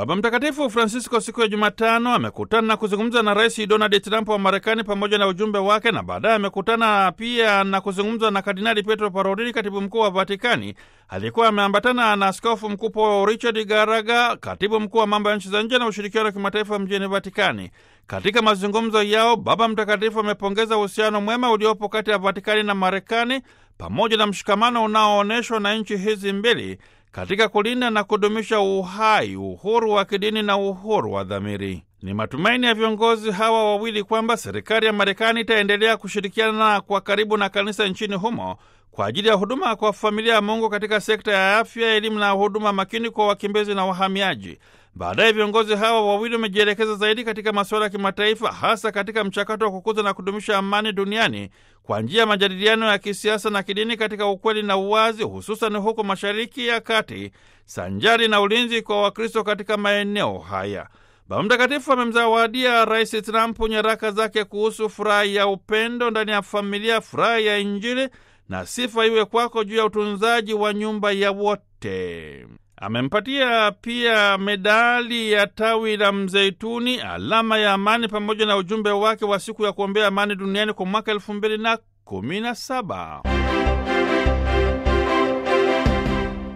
Baba Mtakatifu Francisco siku ya Jumatano amekutana na kuzungumza na Rais Donald Trump wa Marekani pamoja na ujumbe wake, na baadaye amekutana pia na kuzungumza na Kardinali Pietro Parolin, katibu mkuu wa Vatikani. Alikuwa ameambatana na askofu mkuu Paul Richard Garaga, katibu mkuu wa mambo ya nchi za nje na ushirikiano wa kimataifa mjini Vatikani. Katika mazungumzo yao, Baba Mtakatifu amepongeza uhusiano mwema uliopo kati ya Vatikani na Marekani pamoja na mshikamano unaoonyeshwa na nchi hizi mbili katika kulinda na kudumisha uhai, uhuru wa kidini na uhuru wa dhamiri. Ni matumaini ya viongozi hawa wawili kwamba serikali ya Marekani itaendelea kushirikiana kwa karibu na kanisa nchini humo kwa ajili ya huduma kwa familia ya Mungu katika sekta ya afya, elimu na huduma makini kwa wakimbizi na wahamiaji. Baadaye viongozi hawa wawili wamejielekeza zaidi katika masuala ya kimataifa, hasa katika mchakato wa kukuza na kudumisha amani duniani kwa njia ya majadiliano ya kisiasa na kidini katika ukweli na uwazi, hususan huko Mashariki ya Kati, sanjari na ulinzi kwa Wakristo katika maeneo haya. Baba Mtakatifu amemzawadia Rais Trump nyaraka zake kuhusu furaha ya upendo ndani ya familia, furaha ya Injili na sifa iwe kwako juu ya utunzaji wa nyumba ya wote. Amempatia pia medali ya tawi la mzeituni, alama ya amani, pamoja na ujumbe wake wa siku ya kuombea amani duniani kwa mwaka elfu mbili na kumi na saba.